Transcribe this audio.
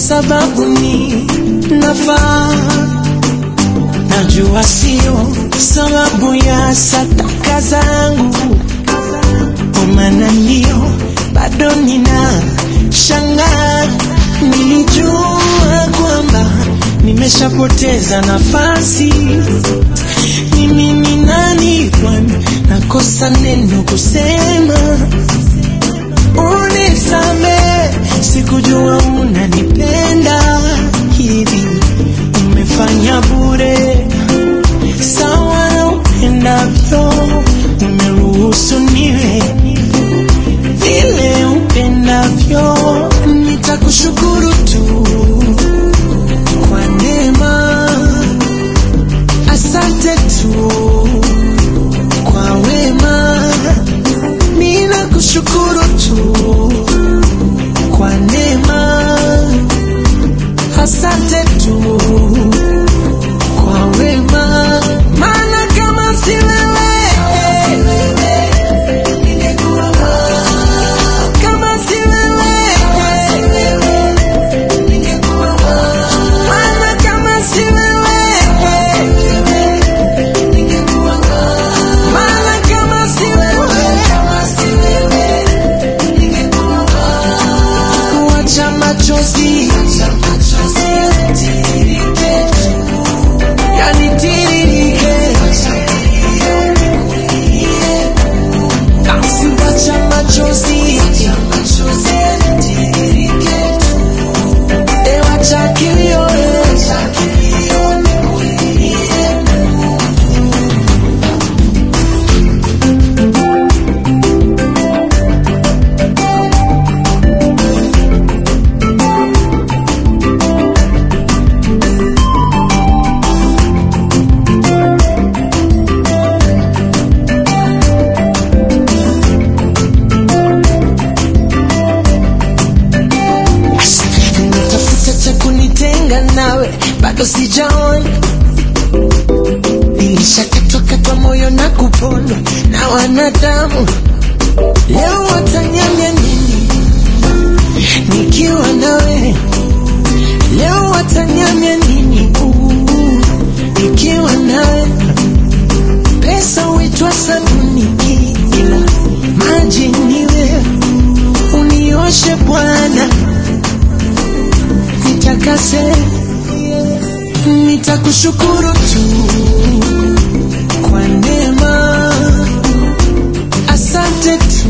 sababu ni nafaa. Najua sio sababu ya sataka zangu, kwa maana ndio bado nina shangaa. Nilijua kwamba nimeshapoteza nafasi. Mimi ni nani kwani nakosa neno kusema? Unisame, sikujua unanipenda hivi, umefanya bure sawa na upendavyo, umeruhusu niwe vile upendavyo, nitakushukuru tu kwa neema, asante tu kwa wema, ninakushukuru tu kwa neema, asante tu kwa wema, maana kama si wewe ningekuwa wapi? Kama si wewe ningekuwa wapi? Maana kama si wewe ningekuwa wapi? Maana kama si wewe ningekuwa wapi? Kuacha machozi yatiririke, yanitiririke. Basi wacha machozi yatiririke, e wacha kilio, natafuta cha kunitenga nawe, bado sijaona. Nilishakatwakatwa moyo na kupondwa na wanadamu, leo watanyanya nini nikiwa nawe? Leo watanyanya nini uh, nikiwa nawe? Pesa huitwa sabuni, ila maji niwe unioshe Bwana nitakase, nitakushukuru tu kwa neema, asante tu